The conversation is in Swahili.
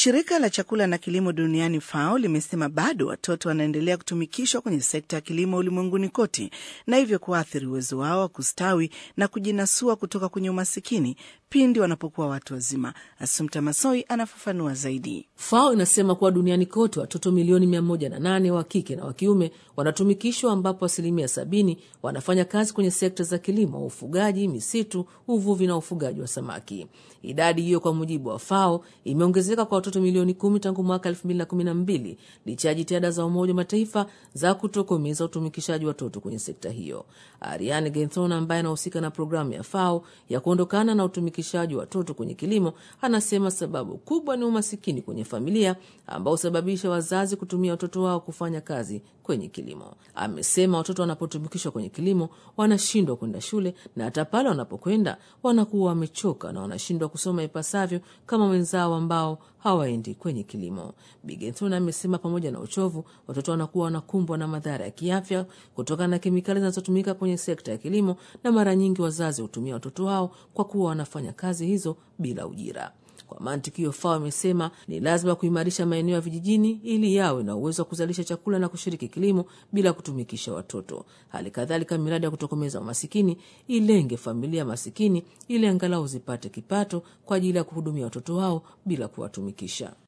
Shirika la chakula na kilimo duniani FAO limesema bado watoto wanaendelea kutumikishwa kwenye sekta ya kilimo ulimwenguni kote na hivyo kuathiri uwezo wao wa kustawi na kujinasua kutoka kwenye umasikini pindi wanapokuwa watu wazima. Asumta Masoi anafafanua zaidi. FAO inasema kuwa duniani kote watoto milioni mia moja na nane wa kike na wa kiume wanatumikishwa, ambapo asilimia sabini wanafanya kazi kwenye sekta za kilimo, ufugaji, misitu, uvuvi na ufugaji wa samaki. Idadi hiyo kwa mujibu wa FAO imeongezeka kwa watoto milioni kumi tangu mwaka elfu mbili na kumi na mbili licha ya jitihada za Umoja wa Mataifa za kutokomeza utumikishaji watoto kwenye sekta hiyo. Ariane Genthon ambaye anahusika na programu ya FAO ya kuondokana na utumikishaji wa watoto kwenye kilimo anasema sababu kubwa ni umasikini kwenye familia ambao husababisha wazazi kutumia watoto wao kufanya kazi kwenye kilimo. Amesema watoto wanapotumikishwa kwenye kilimo wanashindwa kwenda shule na hata pale wanapokwenda wanakuwa wamechoka na wanashindwa kusoma ipasavyo kama wenzao ambao hawaendi kwenye kilimo. Bigenthon amesema pamoja na uchovu, watoto wanakuwa wanakumbwa na madhara ya kiafya kutokana na kemikali zinazotumika kwenye sekta ya kilimo, na mara nyingi wazazi hutumia watoto wao kwa kuwa wanafanya kazi hizo bila ujira. Kwa mantiki hiyo, FAO imesema ni lazima kuimarisha maeneo ya vijijini ili yawe na uwezo wa kuzalisha chakula na kushiriki kilimo bila kutumikisha watoto. Hali kadhalika, miradi ya kutokomeza umasikini ilenge familia masikini ili angalau zipate kipato kwa ajili ya kuhudumia watoto wao bila kuwatumikisha.